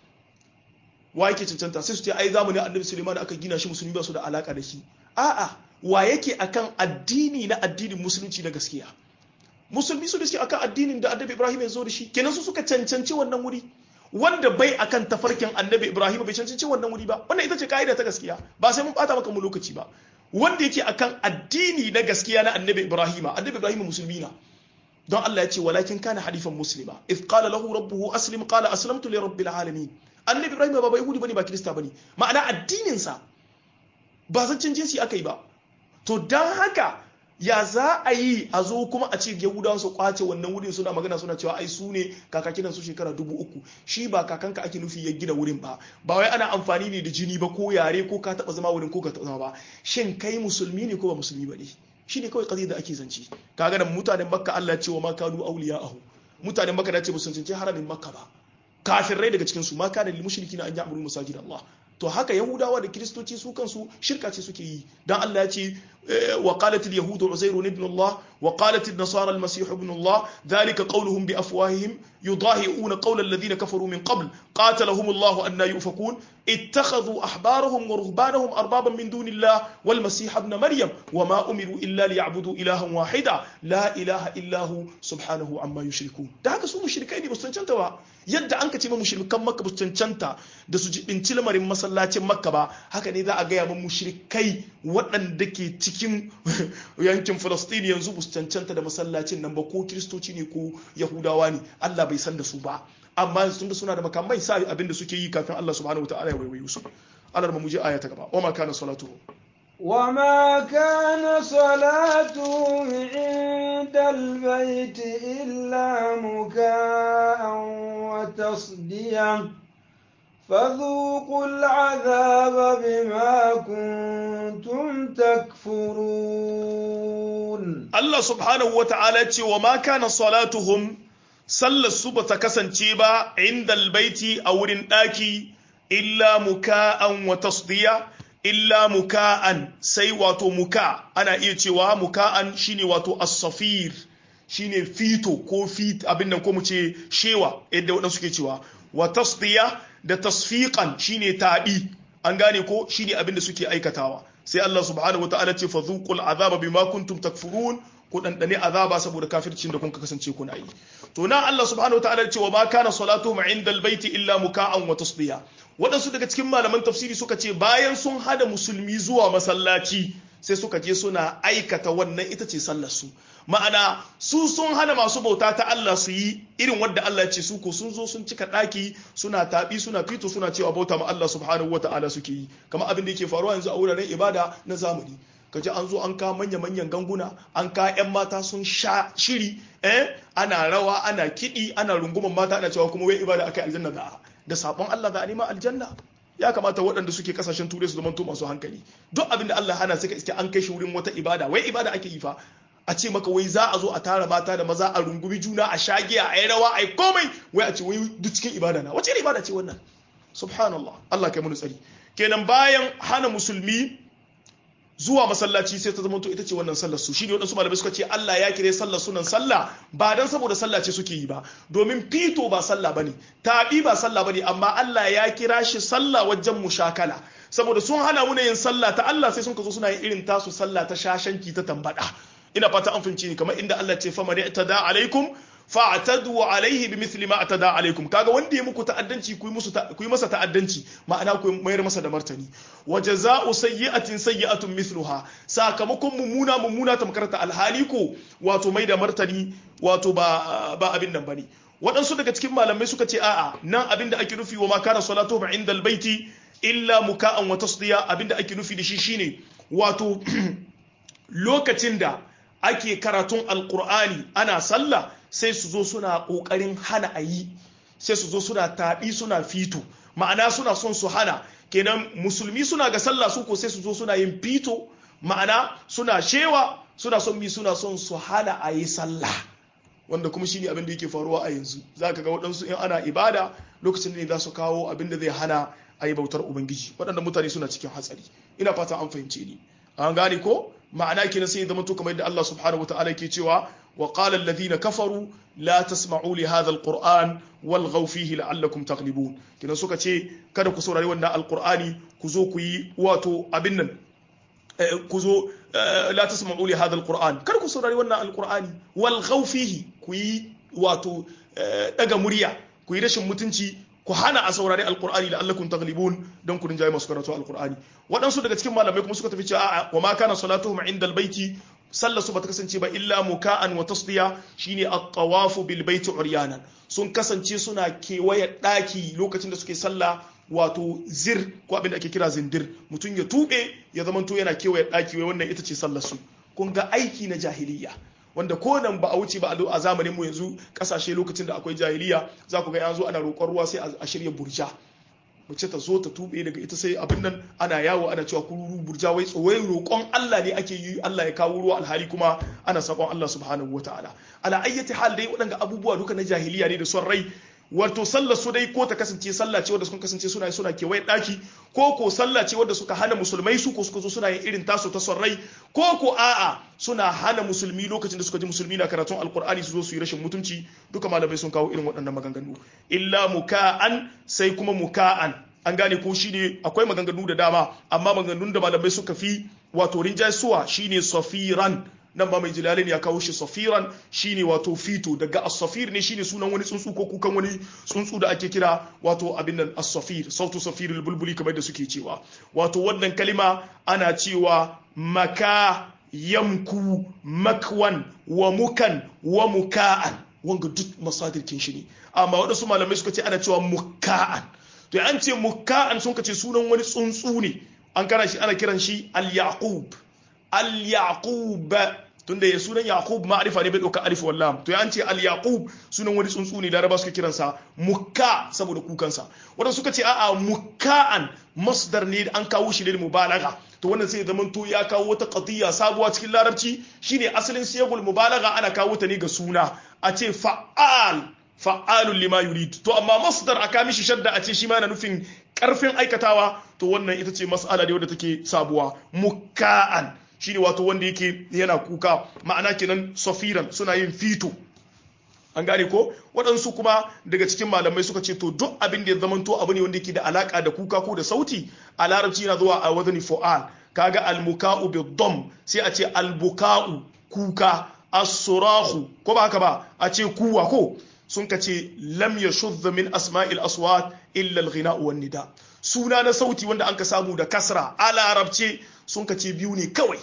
wa yake cancanta sai su ce ai zamanin annabi Suleiman aka gina shi musulmi ba su da alaka da shi a'a wa yake akan addini na addinin musulunci na gaskiya musulmi su da suke akan addinin da annabi Ibrahim ya zo da shi kenan su suka cancanci wannan wuri wanda bai akan tafarkin annabi Ibrahim bai cancanci wannan wuri ba wannan ita ce ka'ida ta gaskiya ba sai mun bata maka mu lokaci ba wanda yake akan addini na gaskiya na annabi Ibrahim annabi Ibrahim musulmi na don Allah ya ce walakin kana halifan muslima if qala lahu rabbuhu aslim qala aslamtu li rabbil alamin annabi ibrahim ba ba yahudi bane ba kirista bane ma'ana addinin sa ba zancin jinsi aka yi ba to dan haka ya za a yi a zo kuma a ce yahudawa su kwace wannan wurin suna magana suna cewa ai su ne kakakinan su shekara dubu uku shi ba kakanka ake nufi ya gina wurin ba ba wai ana amfani ne da jini ba ko yare ko ka taba zama wurin ko ka taba zama ba shin kai musulmi ne ko ba musulmi ba ne shi ne kawai kazi da ake zance kaga da mutanen makka Allah ya ce wa ma kanu awliya'ahu mutanen makka da ce ba sun cancanci haramin makka ba kafirai daga cikin su ma kana lil mushrikina an ya'muru masajid Allah to haka yahudawa da kiristoci su kansu shirka ce suke yi dan Allah ya ce wa qalat al yahud uzair ibn Allah wa qalat an nasara al masih ibn Allah dhalika qawluhum bi afwahihim yudahi'una qawla alladhina kafaru min qabl qatalahum Allah an yufakun اتخذوا أحبارهم ورهبانهم أربابا من دون الله والمسيح ابن مريم وما أمروا إلا ليعبدوا إلها واحدا لا إله إلا هو سبحانه عما يشركون da haka su mushrikai ne ba su cancanta ba yadda an ka ce ma mushrikan makka ba su cancanta da su jibinci lamarin masallacin makka ba haka ne za a gaya ma mushrikai waɗanda ke cikin yankin falastini yanzu ba su cancanta da masallacin nan ba ko kiristoci ne ko yahudawa ne allah bai san da su ba amma sun da suna da makamai sa abin da suke yi kafin Allah subhanahu wataala ya waiwaye su Allah mu je aya ta gaba wa ma kana salatu wa ma kana salatu inda albayt illa muka'an wa tasdiyan فذوقوا العذاب بما كنتم تكفرون الله سبحانه وتعالى وما كان صلاتهم sallar su ba ta kasance ba inda albaiti a wurin ɗaki illa muka'an wa tasdiya illa muka'an sai wato muka ana iya cewa muka'an shine wato as-safir shine fito ko fit abin nan ko mu ce shewa yadda waɗansu suke cewa wa tasdiya da tasfiqan shine taɗi an gane ko shine abin da suke aikatawa sai Allah subhanahu wataala ce fa dhuqul azaba bima kuntum takfurun ku dandane azaba saboda kafircin da kun kasance kuna yi to na Allah subhanahu wataala ce wa ma kana salatu ma inda albayti illa muka'an wa tasdiya waɗansu daga cikin malaman tafsiri suka ce bayan sun hada musulmi zuwa masallaci sai suka je suna aikata wannan ita ce sallar su ma'ana su sun hana masu bauta ta Allah su yi irin wadda Allah ya ce su ko sun zo sun cika ɗaki suna taɓi suna fito suna cewa bauta ma Allah subhanahu wata'ala suke yi kamar abin da yake faruwa yanzu a wuraren ibada na zamani kaji an zo an ka manya-manyan ganguna an ka 'yan mata sun sha shiri eh ana rawa ana kiɗi ana runguman mata ana cewa kuma wai ibada akai aljanna da da sabon Allah za a nema aljanna ya kamata waɗanda suke kasashen turai su zama to masu hankali duk abin da Allah hana suka iske an kai shi wurin wata ibada wai ibada ake yi fa a ce maka wai za a zo a tara mata da maza a rungumi juna a shagiya a yi rawa a yi komai wai a ce wai duk cikin ibada na wace ibada ce wannan subhanallah Allah kai mu tsari kenan bayan hana musulmi zuwa masallaci sai ta zamanto ita ce wannan sallar su shine wadansu malamai suka ce Allah ya kire sallar sunan sallah ba dan saboda sallah ce suke yi ba domin fito ba sallah bane tabi ba sallah bane amma Allah ya kira shi sallah wajen mushakala saboda sun hana mu yin sallah ta Allah sai sun ka zo suna yin irin tasu sallah ta shashanki ta tambada ina fata an fahimci ni kamar inda Allah ce fa man i'tada alaikum fa'tadu alaihi bimithli ma atada alaikum kaga wanda ya muku ta'addanci ku yi musu ku yi masa ta'addanci ma'ana ku mayar masa da martani wa jazaa'u sayyi'atin sayyi'atun mithluha sakamakon mummuna mummuna tamkarta alhali ko wato mai da martani wato ba ba abin nan bane waɗansu daga cikin malamai suka ce a'a nan abin da ake nufi wa ma kana salatu ba inda albaiti illa muka'an wa tasdiya abin da ake nufi da shi shine wato lokacin da ake karatun alqur'ani ana sallah sai su zo suna ƙoƙarin hana a yi sai su zo suna taɓi suna fito ma'ana suna son su hana kenan musulmi suna ga sallah su ko sai su zo suna yin fito ma'ana suna shewa suna son mi suna son su hana a yi sallah wanda kuma shine abin da yake faruwa a yanzu zaka ga waɗansu in ana ibada lokacin ne za su kawo abin da zai hana a yi bautar ubangiji waɗanda mutane suna cikin hatsari ina fata an fahimce ni an gane ko ma'ana kenan sai zama to kamar yadda Allah subhanahu wataala yake cewa wa qala alladhina kafaru la tasma'u li hadha alquran walghaw fihi la'allakum taghlibun kenan suka ce kada ku saurari wannan alqur'ani ku zo ku yi wato abin nan ku zo la tasma'u li hadha alquran kada ku saurari wannan alqur'ani walghaw fihi ku yi wato daga murya ku yi rashin mutunci ku hana a saurari alkur'ani da allakum taglibun don ku rinjaye masu karatu alkur'ani waɗansu daga cikin malamai kuma suka tafi cewa a'a wa ma kana salatuhum inda albayti sallar su bata kasance ba illa muka'an wa tasdiya shine at-tawafu bil baiti uryanan sun kasance suna kewaye daki lokacin da suke sallah wato zir ko abin da ake kira zindir mutum ya tube ya zamanto yana kewaye daki wai wannan ita ce sallar su kun ga aiki na jahiliya wanda ko nan ba a wuce ba a zamanin mu yanzu kasashe lokacin da akwai jahiliya za ku ga yanzu ana roƙon ruwa sai a shirya burja mace ta zo ta tube daga ita sai abin nan ana yawo ana cewa kururu burja wai tsowai roƙon Allah ne ake yi Allah ya kawo ruwa alhali kuma ana sakon Allah subhanahu wataala ala ayyati hal dai waɗanda abubuwa duka na jahiliya ne da son rai wato sallar su dai ko ta kasance sallah ce wadda suka kasance suna suna kewaye daki ko ko sallah ce wadda suka hana musulmai su ko suka zo suna yin irin tasu ta son rai ko ko a'a suna hana musulmi lokacin da suka ji musulmi na karatun alkur'ani su zo su yi rashin mutunci duka malamai sun kawo irin waɗannan maganganu illa muka'an sai kuma muka'an an gane ko shine akwai maganganu da dama amma maganganun da malamai suka fi wato rinjaysuwa shine safiran nan ba mai jilalin ya kawo shi safiran shine wato fito daga as-safir ne shine sunan wani tsuntsu ko kukan wani tsuntsu da ake kira wato abin nan as-safir sautu safirul bulbuli kamar da suke cewa wato wannan kalima ana cewa maka yamku makwan wa mukan wa muka'an wanga duk masadirkin shi ne amma waɗansu malamai suka ce ana cewa muka'an to an ce muka'an sun ce sunan wani tsuntsu ne an kana shi ana kiran shi al-yaqub al-yaqub tunda ya sunan yaqub ma'arifa ne bai dauka alif wallam to ya an ce al-yaqub sunan wani tsuntsu ne laraba suka kiransa mukka saboda kukansa wadanda suka ce a'a mukka'an masdar ne an kawo shi lil mubalagha to wannan sai zaman to ya kawo wata qadiyya sabuwa cikin larabci shine asalin siyagul mubalagha ana kawo ta ne ga suna a ce fa'al fa'alun lima yurid to amma masdar aka mishi shadda a ce shi ma yana nufin karfin aikatawa to wannan ita ce mas'ala ne wadda take sabuwa mukka'an shine wato wanda yake yana kuka ma'ana kenan safiran suna yin fito an gane ko waɗansu kuma daga cikin malamai suka ce to duk abin da ya zamanto abu ne wanda yake da alaka da kuka ko da sauti a larabci yana zuwa a wadani fu'al kaga almuka'u bi dom sai a ce albuka'u kuka as-surahu ko ba haka ba a ce kuwa ko sun ka ce lam yashudh min asma'il aswat illa al-ghina'u wan nida suna na sauti wanda an ka samu da kasra a larabce sun ka ce biyu ne kawai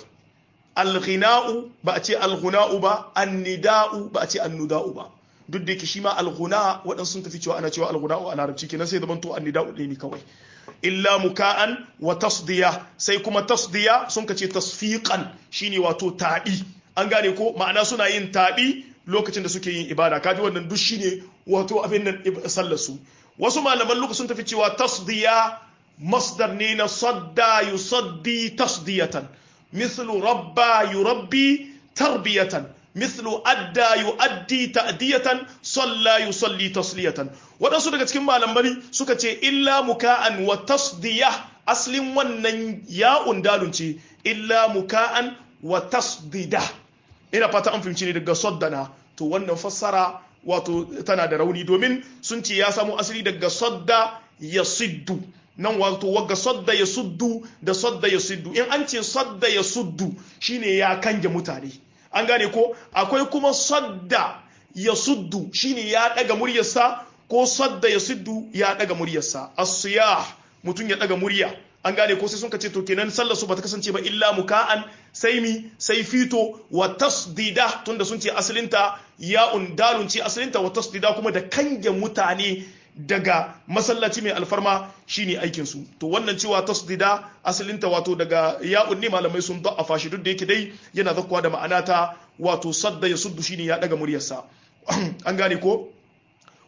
alghina'u ba a ce alghuna'u ba annida'u ba a ce annuda'u ba duk da yake shi ma alghuna waɗansu sun tafi cewa ana cewa alghuna'u a larabci kenan sai zaman to annida'u ɗaya ne kawai illa muka'an wa tasdiya sai kuma tasdiya sun ka ce tasfiqan shine wato taɗi an gane ko ma'ana suna yin taɗi lokacin da suke yin ibada kaji wannan duk shine wato abin nan sallar su wasu malaman luka sun tafi cewa tasdiya masdar ne na sadda yusaddi tasdiyatan mithlu rabba yurabbi tarbiyatan mithlu adda yuaddi ta'diyatan salla yusalli tasliyatan waɗansu daga cikin malamai suka ce illa muka'an wa tasdiya aslin wannan ya'un dalun ce illa muka'an wa tasdida ina fata an fahimci ne daga saddana to wannan fassara wato tana da rauni domin sun ce ya samu asali daga sadda ya siddu nan wato wagga sadda ya suddu da sadda ya siddu in an ce sadda ya suddu shine ya kange mutane an gane ko akwai kuma sadda ya suddu shine ya daga muryarsa ko sadda ya siddu ya daga muryarsa as-siyah mutum ya daga murya an gane ko sai sun ce to kenan sallar su bata kasance ba illa muka'an sai mi sai fito wa tasdida tunda sun ce asalinta ya'un dalun ce asalinta wa tasdida kuma da kange mutane daga masallaci mai alfarma shine aikin su to wannan cewa tasdida asalinta wato daga ya'un ne malamai sun da'afa shi duk da yake dai yana zakkuwa da ma'ana ta wato sadda ya suddu shine ya daga muryarsa an gane ko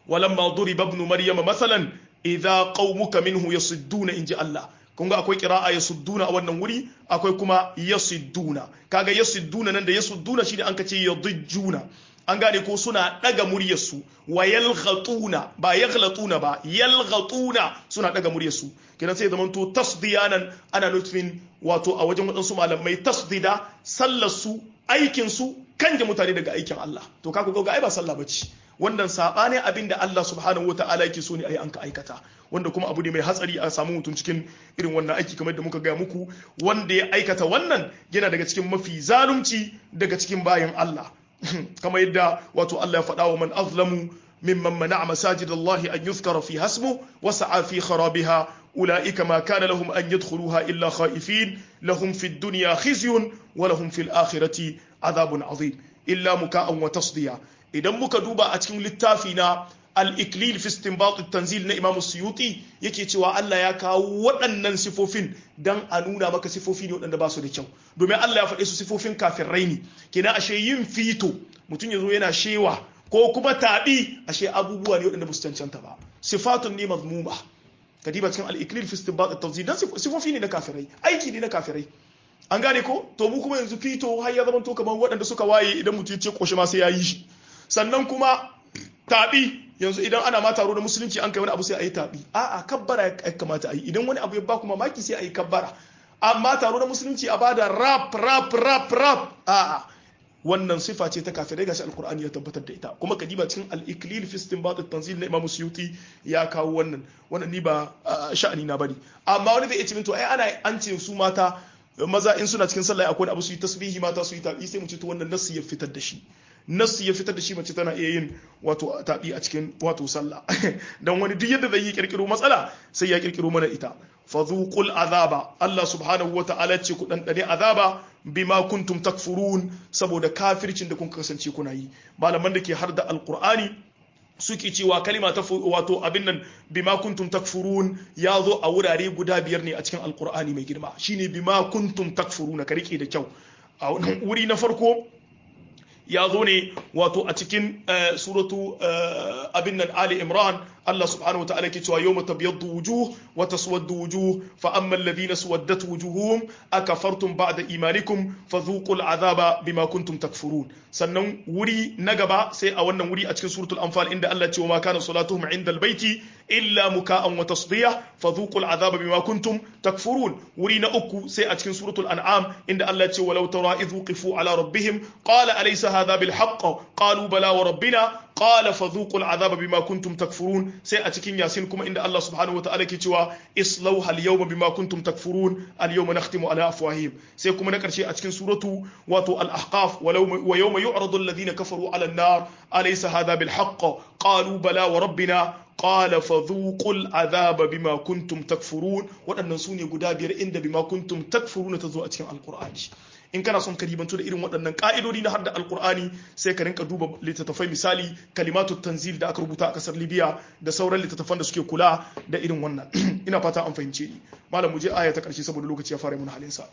walamma duriba ibn maryama masalan idza qaumuka minhu yasudduna inji Allah kun ga akwai qira'a yasudduna a wannan wuri akwai kuma yasudduna kaga yasudduna nan da yasudduna shine an kace yadujjuna an gane ko suna daga muryarsu wa yalghatuna ba yaghlatuna ba yalghatuna suna daga muryarsu kenan sai zaman to tasdiyanan ana nufin wato a wajen wadansu malamai tasdida sallar su aikin su kanje mutane daga aikin Allah to kaku ga ai ba sallah bace wannan sabanin abin da Allah subhanahu wataala yake so ne ayi an ka aikata wanda kuma abu ne mai hatsari a samu mutum cikin irin wannan aiki kamar da muka gaya muku wanda ya aikata wannan yana daga cikin mafi zalunci daga cikin bayan Allah kamar yadda wato Allah ya faɗa wa man azlamu mimman mana'a masajid Allah an yuzkara fi hasmu wa sa'a fi kharabiha ulaika ma kana lahum an yadkhuluha illa khaifin lahum fid dunya khizyun wa lahum fil akhirati adhabun azim illa muka'an wa tasdiya idan muka duba a cikin littafi na al-iklil fi istinbat at-tanzil na Imam Suyuti yake cewa Allah ya kawo waɗannan sifofin dan a nuna maka sifofi ne waɗanda ba su da kyau domin Allah ya faɗe su sifofin kafirai ne kenan ashe yin fito mutum yazo yana shewa ko kuma taɓi ashe abubuwa ne waɗanda ba su cancanta ba sifatun ne mazmuma kadiba cikin al-iklil fi istinbat at-tanzil dan sifofi ne na kafirai aiki ne na kafirai an gane ko to mu kuma yanzu fito har ya zama to kamar waɗanda suka waye idan mutum ya ce koshi ma sai ya yi shi sannan kuma taɓi yanzu idan ana ma taro da musulunci an kai wani abu sai a yi taɓi a'a kabbara ya kamata a yi idan wani abu ya ba kuma maki sai a yi kabbara amma taro da musulunci a bada rap rap rap rap a'a wannan sifa ce ta kafirai gashi alkur'ani ya tabbatar da ita kuma kadiba cikin al-iklil fi istinbat at-tanzil na imam suyuti ya kawo wannan wannan ni ba sha'ani na bane amma wani zai iya ce to ai ana an ce su mata maza in suna cikin sallah akwai abu su yi tasbihi mata su yi tabi sai mu ce to wannan nasu ya fitar da shi nasu ya fitar da shi mace tana iya yin wato tabi a cikin wato sallah dan wani duk yadda zai yi kirkiro matsala sai ya kirkiro mana ita fadhuqul azaba Allah subhanahu wa ta'ala ce ku dan dane azaba bima kuntum takfurun saboda kafircin da kun kasance kuna yi malaman da ke har da alqur'ani suke cewa kalima ta wato abin nan bima kuntum takfurun ya zo a wurare guda biyar ne a cikin alqur'ani mai girma shine bima kuntum takfuruna ka rike da kyau a wuri na farko ya zo ne wato a cikin suratu abin nan Ali Imran Allah subhanahu wataala ke cewa yawma tabyaddu wujuh wa taswaddu wujuh fa amma alladhina suwaddat wujuhum akafartum ba'da imanikum fadhuqul azaba bima kuntum takfurun sannan wuri na gaba sai a wannan wuri a cikin suratul anfal inda Allah ce wa ma kana salatuhum inda albayti illa muka'an wa tasdiyah fadhuqul azaba bima kuntum takfurun wuri na uku sai a cikin suratul an'am inda Allah ce walau tara idh wuqifu ala rabbihim qala alaysa hadha bil haqq qalu bala wa rabbina qala fadhuqul azaba bima kuntum takfurun sai a cikin yasin kuma inda Allah subhanahu wa ta'ala ke cewa islauha al-yawma bima kuntum takfurun al-yawma nakhtimu ala afwahihim sai kuma na karshe a cikin suratu wato al-ahqaf wa yawma yu'radu alladhina kafaru ala an-nar alaysa hadha bil haqq qalu bala wa rabbina qala fadhuqul azaba bima kuntum takfurun waɗannan sune guda biyar inda bima kuntum takfuruna tazo a cikin alqur'ani in kana son ka ribantu da irin waɗannan ƙa'idodi na hadda alkur'ani sai ka rinka duba littattafai misali kalimatu tanzil da aka rubuta a ƙasar libya da sauran littattafan da suke kula da irin wannan ina fata an fahimce ni malam mu je aya ta ƙarshe saboda lokaci ya fara mun halin sa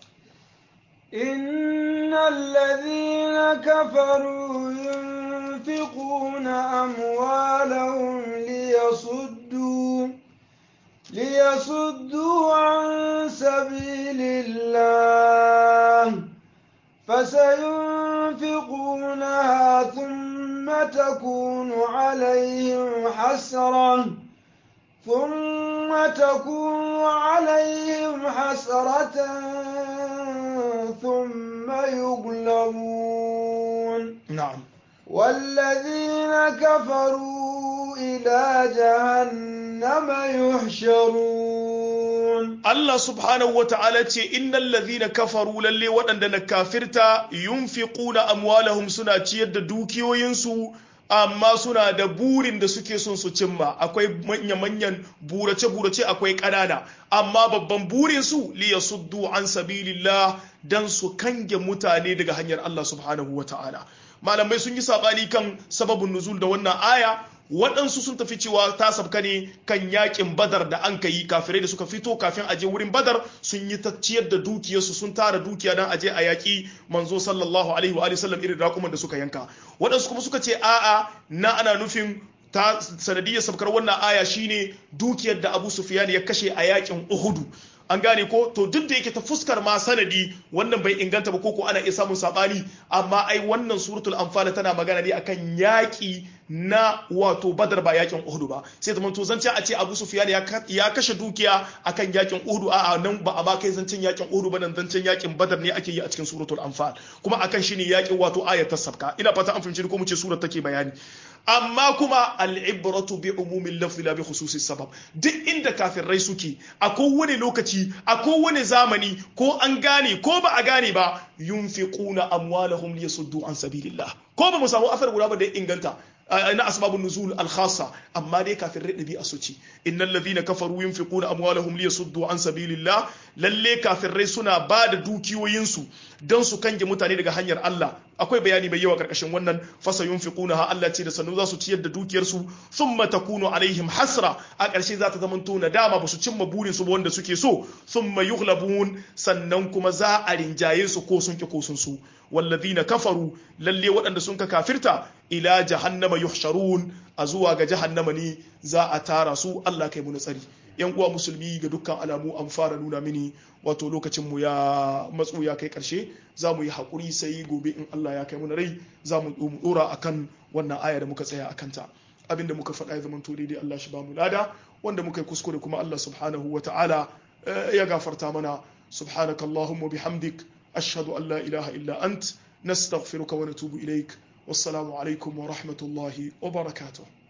إن الذين كفروا ينفقون أموالهم ليصدوا ليصدوا عن سبيل الله فسينفقونها ثم تكون عليهم حسرة ثم تكون عليهم حسرة ثم يغلبون نعم والذين كفروا إلى جهنم يحشرون Allah subhanahu wa ta'ala ce innal ladhina kafaru lalle waɗanda na kafirta yunfiquna amwalahum suna ciyar da dukiyoyinsu amma suna da burin da suke son su cimma akwai manya-manyan burace-burace akwai ƙanana amma babban burin su li yasuddu an sabilillah dan su kange mutane daga hanyar Allah subhanahu wa ta'ala malamai sun yi sabani kan sababin nuzul da wannan aya waɗansu sun tafi cewa ta sabka ne kan yakin badar da an yi kafirai da suka fito kafin aje wurin badar sun yi ta ciyar da dukiyarsu sun tara dukiya don aje a yaƙi manzo sallallahu alaihi wa sallam irin raƙuman da suka yanka waɗansu kuma suka ce a'a na ana nufin ta sanadiyar sabkar wannan aya shine dukiyar da Abu Sufyan ya kashe a yakin Uhud an gane ko to duk da yake ta fuskar ma sanadi wannan bai inganta ba koko ana iya samun sabani amma ai wannan suratul anfal tana magana ne akan yaki na wato badar ba yakin uhud ba sai zaman to zance a ce abu sufyan ya kashe dukiya akan yakin uhud a nan ba a ba kai zancen yakin uhud ba nan zancen yakin badar ne ake yi a cikin suratul anfal kuma akan shi ne yakin wato ayatul sabka ina fata an fahimci ko mu ce surar take bayani amma kuma al'ibratu bi umumin lafzi la bi khususi sabab duk inda kafirai suke a kowane lokaci a kowane zamani ko an gane ko ba a gane ba yunfiquna amwalahum liyasuddu an sabilillah ko ba mu samu asar guda ba da inganta na asbabun nuzul al-khassa amma dai kafin radabi a suci innal ladhina kafaru yunfiquna amwalahum liyasuddu an sabilillah lalle kafirai suna ba da dukiyoyinsu don su kange mutane daga hanyar Allah akwai bayani mai yawa karkashin wannan fasa yunfiquna ha Allah ce da sannu za su ciyar da dukiyarsu thumma takunu alaihim hasra a ƙarshe za ta zama to nadama ba su cimma burin su ba wanda suke so thumma yughlabun sannan kuma za a rinjaye su ko sun ki ko sun su walladhina kafaru lalle waɗanda sun ka kafirta ila jahannama yuhsharun a zuwa ga jahannama ne za a tara su Allah kai mu tsari yan uwa musulmi ga dukkan alamu an fara nuna mini wato lokacin mu ya matsu ya kai karshe za mu yi haƙuri sai gobe in Allah ya kai mu rai za mu dora akan wannan aya da muka tsaya akan ta abinda muka faɗa ya zama to daidai Allah shi ba mu lada wanda muka yi kuskure kuma Allah subhanahu wa ta'ala ya gafarta mana subhanakallahumma bihamdik ashhadu an la ilaha illa ant nastaghfiruka wa natubu ilaik wassalamu alaikum wa rahmatullahi wa barakatuh